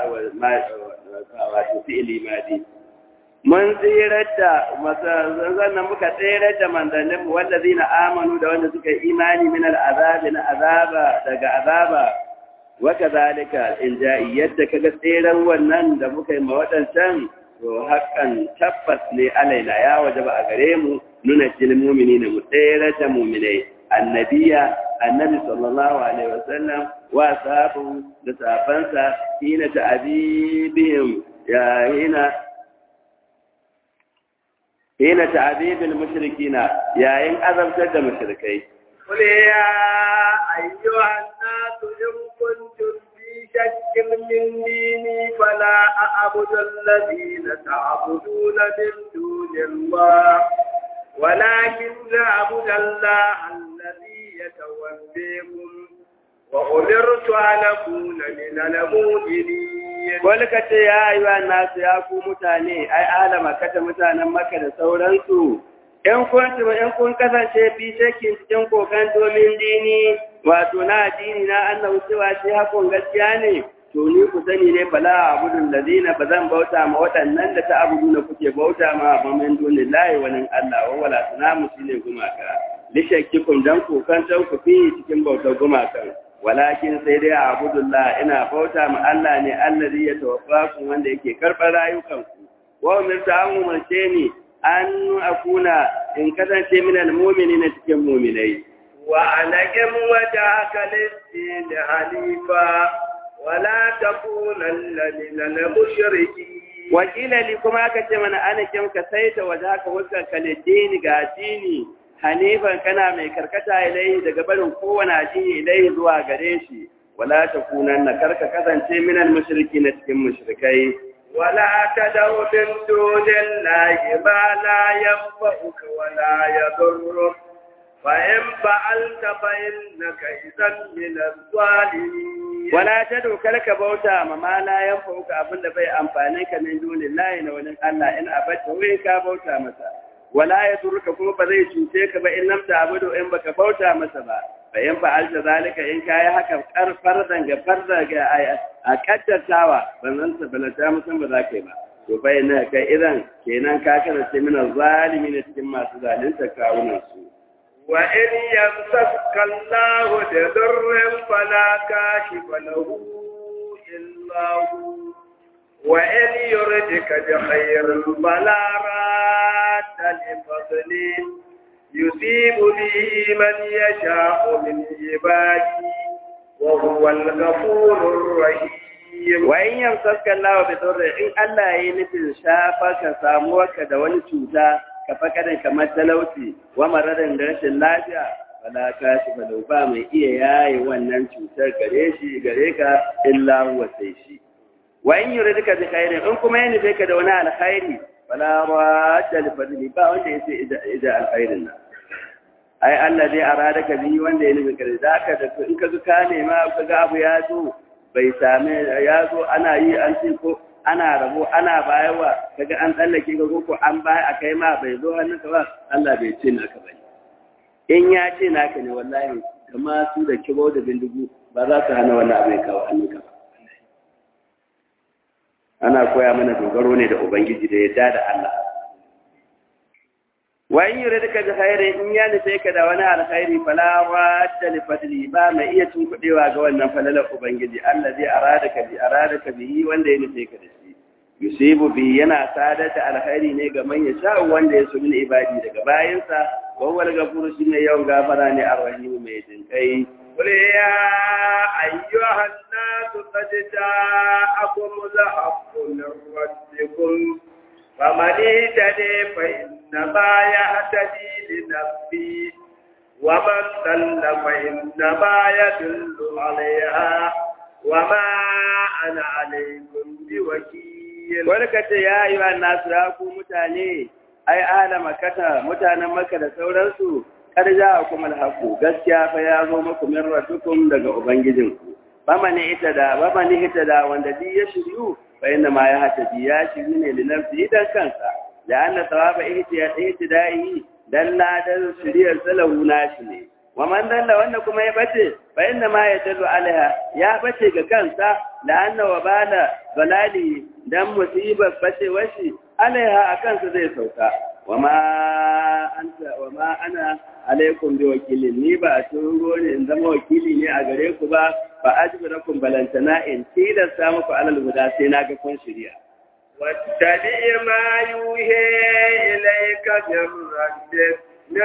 wato fi'ili madi mun tsirar da sannan muka tsirar da manzanninmu wanda zina amanu da wanda suka imani min al'azabi na azaba daga azaba waka zalika in ja'i yadda kaga tseren wannan da muka yi ma waɗancan to haƙƙan tabbas ne alaina ya waje ba a gare mu nuna cin mumini ne mu tsere da muminai annabiya annabi sallallahu alaihi wasallam wa sahabu da safansa hina ta'abibihim ya hina hina ta'abibil mushrikina yayin azabtar da mushrikai قل يا أيها الناس إن كنتم في شك من ديني فلا أعبد الذين تعبدون من دون الله ولكن أعبد الله الذي يتوفيكم وأمرت أن أكون من المؤمنين wani ka ce ya yi wa nasu ya ku mutane ai alama kata mutanen maka da sauransu in kun in kun kasance fi shakin cikin kokan domin dini wato na addini na annabi cewa shi hakon gaskiya ne to ni ku sani ne bala abudun ladina ba zan bauta ma waɗannan da ta abudu na kuke bauta ma ba min duni lahi wani Allah wa wala tunamu shine gumaka lishakkikum dan kokan ku fi cikin bautar gumakan walakin sai dai abudullah ina bauta ma Allah ne allazi ya tawaffaku wanda yake karɓar rayukanku wa umirta an umarce ni an akuna in kasance min almu'minina cikin mu'minai wa anakim wajhaka lis-din hanifa wa la takunanna min al-mushrikeen wakila li kuma aka ce mana anakim ka saita wajhaka wajhaka lid-din ga dini hanifan kana mai karkata ilai daga barin kowane addini ilai zuwa gare shi wala takunanna karka kasance min al-mushrikeen cikin mushrikai ولا تدع من دون الله ما لا ينفعك ولا يضرك فإن فعلت فإنك إذا من الظالمين ولا تدع كلك بوتا ما لا ينفعك أبن bai amfane ka min duni lahi na wani Allah in abata wai ka bauta masa wala ya turka kuma ba zai cuce ka ba in lamta abudu in baka bauta masa ba fa in fa'alta zalika in kai haka karfar danga farda ga a kaddatawa ban zan tabbata musan ba za ka yi ba to bai na kai idan kenan ka kasance mina zalimi ne cikin masu zalunta kawunan su wa in yamsaka Allah da durrin fala kashifa lahu illa hu wa in yuridka bi khairin fala radda li fadlihi يصيب به من يشاء من عباده وهو الغفور الرحيم وإن يمسك الله بضر إن الله ينفي شافك ساموك da wani cuta ka fakarin kamar talauci wa mararin da rashin lafiya wala kashi balau ba mai iya yaye wannan cutar gare shi gare ka illa huwa sai shi wa in yuridka bi khairin in kuma yana ka da wani alkhairi wala radda li fadli ba wanda yace ida alkhairin nan ai Allah zai arada ka bi wanda ya nufi kare za ka da in ka ka nema ka ga abu ya zo bai same ya zo ana yi an ce ko ana rabo ana bayarwa kaga an tsallake ka ko an baya a kai ma bai zo hannunka ba Allah bai ce naka bane in ya ce naka ne wallahi kama su da kibo da bindigu ba za su hana wannan abu ya kawo hannunka ba ana koya mana dogaro ne da ubangiji da yadda da Allah wa in yuridka bi khairin in ya nufe ka da wani alkhairi fala wadda li fadli ba mai iya tunkudewa ga wannan falalar ubangiji Allah zai arada ka bi arada ka bi wanda ya nufe ka da shi yusibu bi yana sadar da alkhairi ne ga man yasha wanda ya so min ibadi daga bayansa wa huwa al-ghafuru shine yawan gafara ne arrahim mai jinkai قل يا أيها الناس قد جاءكم الحق من ربكم فمن اهتدي فإنما يهتدي لنفسه ومن ضل فإنما يدل عليها وما أنا عليكم بوكيل ولكت يا أيها الناس راكو متاني أي أهل مكة متانا مكة da sauransu kar ja kuma alhaqu gaskiya fa ya zo muku min rabbikum daga ubangijinku bamani ita da bamani ita da wanda bi ya shiryu fa inna ma ya hataji ya shiryu ne linafsi dan kansa da anna thawaba ihtida'i dan ladan shiriyar salahu nashi ne wa man dalla wanda kuma ya bace fa inna ma yadallu alaiha ya bace ga kansa la anna wa bala balali dan musibar bace washi alaiha akan sa zai sauka wa ma anta wa ma ana alaikum bi wakilin ni ba turo ne in zama wakili ne a gare ku ba fa ajbirakum balantana in tilasta muku alal huda sai na ga kun shirya واتبع ما يوحي إليك من ربك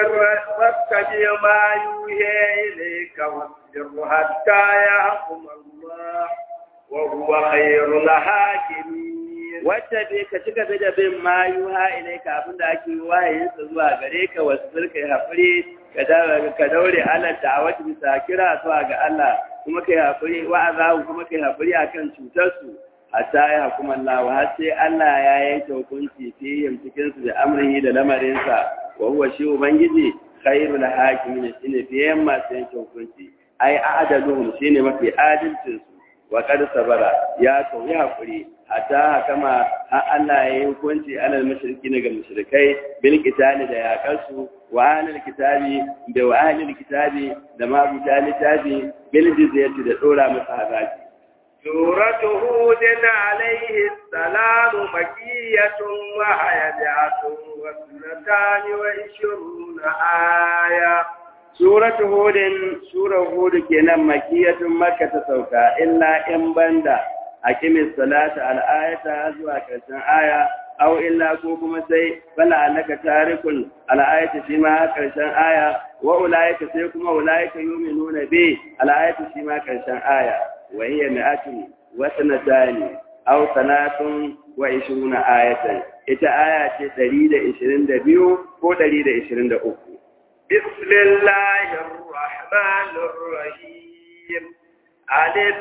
واتبع ما يوحي إليك واصبر حتى يحكم الله وهو خير الحاكمين wacce bai ka cika da bin ma yuha ilaika abinda ake yi wahayinsa zuwa gare ka wasu zirka haƙuri ka daure Allah da'awati bisa kira zuwa ga Allah kuma kai haƙuri wa'azahu kuma kai haƙuri akan cutarsu hatta ya hukuma Allah wa har sai Allah ya yanke hukunci fihim cikin su da amrihi da lamarinsa wa huwa shi ubangiji khairul hakimin shine fiye masu yanke hukunci ai a'daluhum shine mafi adalcin su wa qad sabara ya kauyi hakuri hatta hakama har Allah ya yi hukunci alal mushriki ga mushrikai bil qitali da yaƙarsu wa ahlul kitabi da wa ahlul kitabi da ma littafi bil jizyati da dora masa haraji سورة هود عليه السلام مكية وهي مئة واثنتان وعشرون آية سورة هود سورة هود كنا مكية مكة سوكا إلا إن بندا أقم الصلاة على آية أزوى كرسان آية أو إلا كوكما سي فلا أنك تارك على آية فيما كرسان آية وأولئك سيكما أولئك يؤمنون به على آية فيما كرسان آية وهي مئة وسنتان أو ثلاث وعشرون آية إتا آية تريد عشرين دبيو هو تريد عشرين دأوكو بسم الله الرحمن الرحيم ألف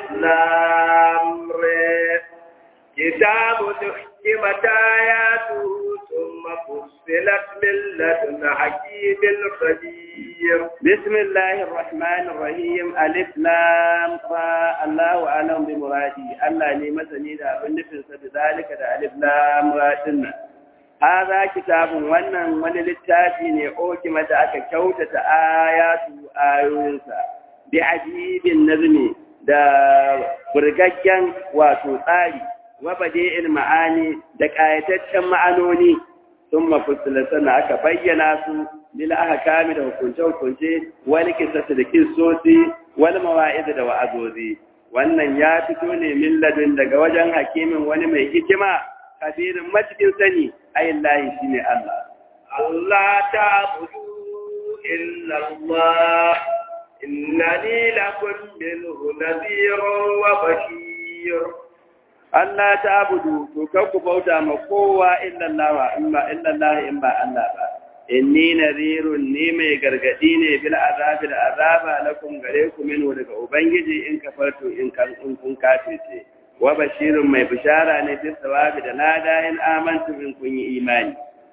لام ر كتاب تحكمت آياته ثم فصلت من لدن حكيم خبير بسم الله الرحمن الرحيم ألف لام را الله أعلم بمرادي الله لي مثني دا abin nufin sa bidalika da alif lam ra dinnan hadha kitabun wannan wani littafi ne oki mata aka kyautata ayatu ayoyinsa bi ajibin nazmi da burgaggen wato tsari wa badi'il ma'ani da ƙayataccen ma'anoni sun mafussula sannan aka bayyana su lil ahkami da hukunce-hukunce wani kisasa da kisosi wani mawa'iz da wa'azozi wannan ya fito ne min ladun daga wajen hakimin wani mai hikima kabirin matukin sani ayin lahi shine Allah Allah ta'budu illa Allah innani lakum minhu nadhirun wa bashir Allah ta abudu to kan ku bauta ma kowa illallah in ba illallah in ba Allah ba inni nadhirun ni mai gargadi ne bil azabi da azaba lakum gare ku min daga ubangiji in kafartu in kan in kun kafirce wa bashirun mai bishara ne bis sawabi da lada in amantu in kun yi imani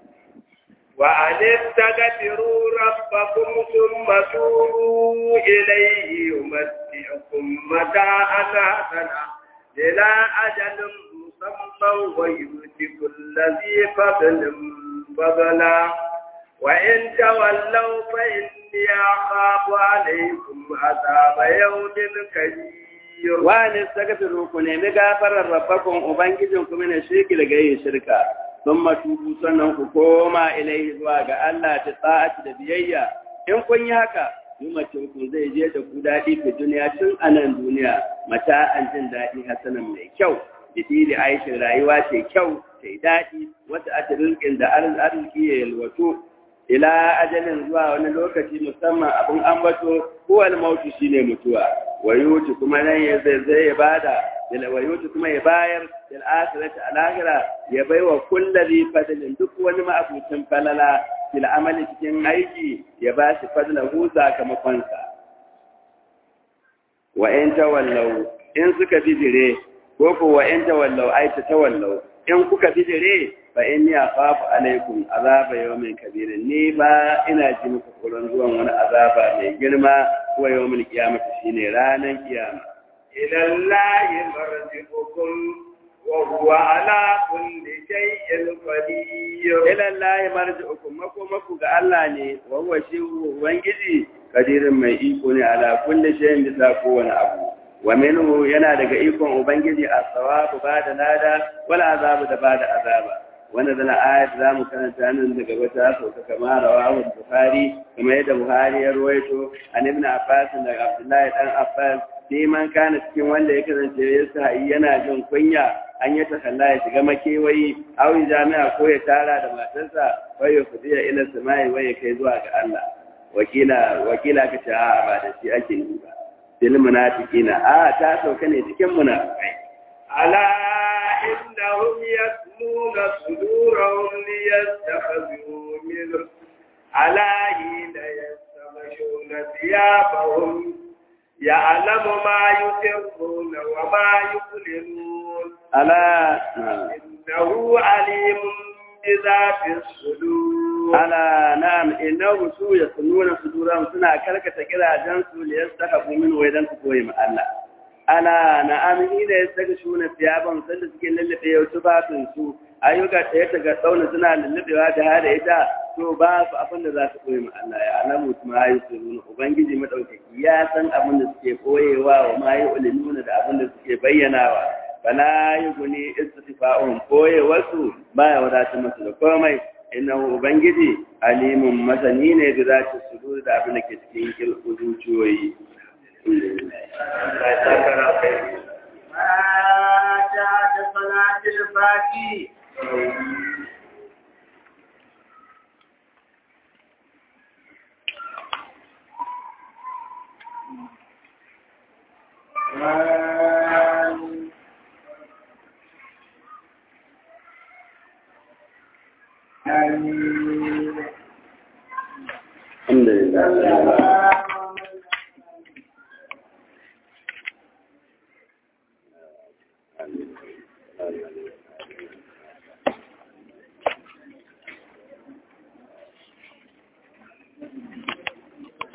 wa anistaghfiru rabbakum thumma tubu ilayhi yumatti'ukum mata'an hasana إلى أجل مسمى ويؤتي كل ذي فضل فضلا وإن تولوا فإني أخاف عليكم عذاب يوم كبير وأن استغفروا كن مغفر ربكم وبنجزكم من الشرك لغير شركا ثم توبوا سنن كوما إليه زواج الله تطاعة بيئة إن كن haka yumacin ku zai je da ku daɗi fi duniya tun a nan duniya mata an jin daɗi hasanan mai kyau jiki da aishin rayuwa ce kyau ta yi daɗi wata atirilkin da arziki ya yalwato ila ajalin zuwa wani lokaci musamman abin ambato huwa al-maut shine mutuwa wayuti kuma nan ya zai zai bada ila wayuti kuma ya bayar bil akhirati al-akhira ya baiwa kulli fadlin duk wani ma'abucin falala fil amali cikin aiki ya ba shi fadlahu sakamakon sa wa in tawallau in suka bijire ko ko wa in tawallau ai ta tawallau in kuka bijire fa inni akhafu alaikum azaba yawmin kabir ni ba ina ji muku tsoron zuwan wani azaba mai girma ko yawmin kiyama shine ranan kiyama ila allahi marji'ukum wa huwa ala kulli shay'in qadir ila allahi marji'ukum mako mako ga Allah ne wa huwa shi ubangiji kadirin mai iko ne ala kulli shay'in bisa kowane abu wa minhu yana daga ikon ubangiji as-sawabu bada lada wal azabu da bada azaba wannan zana ayat za mu karanta nan daga wata sauka kamar rawahu bukhari kamar yadda buhari ya ruwaito an ibn abbas daga abdullahi dan abbas sai man kana cikin wanda ya kasance ya sa yana jin kunya an yi ta kalla ya shiga makewayi awi jami'a ko ya tara da matarsa wai ya fudiya ila samai wai ya kai zuwa ga Allah wakila wakila ka ce a ba da shi ake yi ba bil munafiqina a ta sauka ne cikin munafikai ala innahum yasmuna sudurahum liyastakhzu min ala hina yastamashuna thiyabahum ya'lamu ma yusirruna wa ma yuqlinun ala innahu alimun bi dhati sudur ala na'am innahu su yasnuna suduran suna karkata kirajen su li yastahabu min wa idan su koyi ma Allah ala na'am ina yastaka shuna tiyaban sanda suke lallabe yau tufafin su ayyuka ta yata ga tsauna suna lallabewa da hada ita to ba su abin da za su koyi ma Allah ya alamu ma yi su ubangiji madaukaki ya san abin da suke koyewa wa ma yi ulinuna da abin da suke bayyanawa fala yuguni istifa'un koyewarsu baya wadatar masu da komai innahu ubangiji alimun masani ne da za ta sudu da abin da ke cikin kilku zuciyoyi Alhamdulillah.